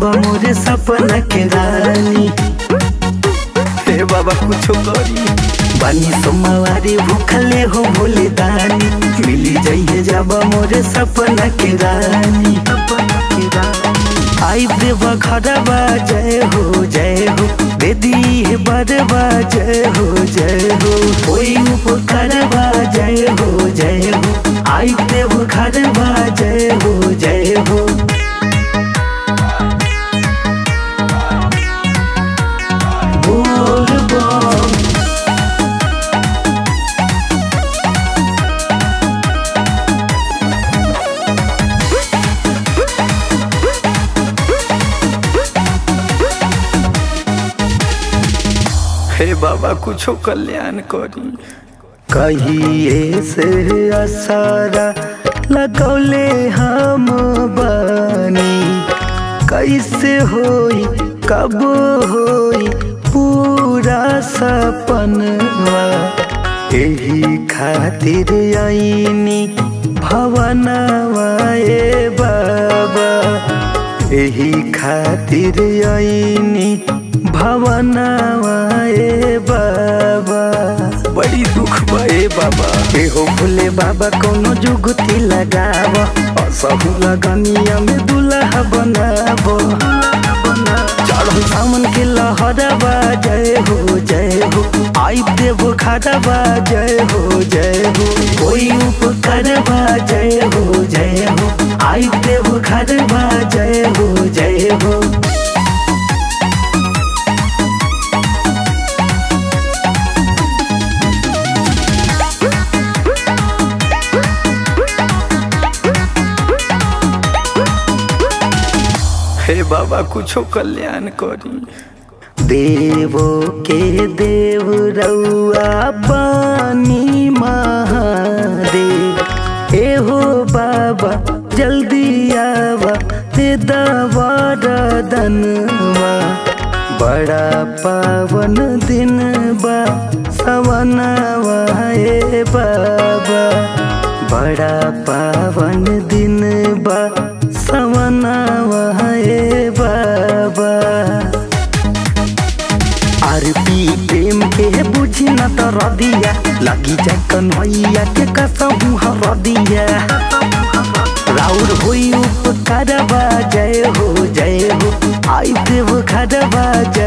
बाबा मोरे सपना के रानी हे बाबा कुछो करी बानी सोमवारी भूखले हो भोले दानी मिली जाइए जाबा मोरे सपना के रानी सपना के रानी आई देव घरवा जय हो जय हो बेदी है बरवा जय हो जय हो कोई उपकरवा जय हो जय हो आई देव घरवा जय हो जय हो बोल बम हे बाबा कुछो कल्याण करी कहिए से असारा लगौले हम बानी कैसे होई कब होई पूरा सपनवा यही खातिर आईनी भवनवा ए बाबा यही खातिर आईनी भवनवा ए बाबा बड़ी दुख बा ए बाबा एहो भोले बाबा कोनो जुगती लगाव असहु लगनिया में दुल्हा बनाव चढ़ल सामन के लहरवा जय हो जय हो आई देव खरवा जय हो जय हो कोई उपकरवा जय हो जय हो आई देव खरवा जय हो जय हो हे बाबा कुछो कल्याण करी देवो के देव रउआ पानी महादेव एहो बाबा जल्दी आवा ते दवार दनवा बड़ा पावन दिन बा सवनवा ए बाबा बड़ा पावन दिन बा सवनवा ए बाबा आरपी प्रेम के बुझी न त रदिया लगी जाए कन्हैया के कसहु हरदिया राउर होई उपकारवा जय हो जय हो आई देव खरवा जय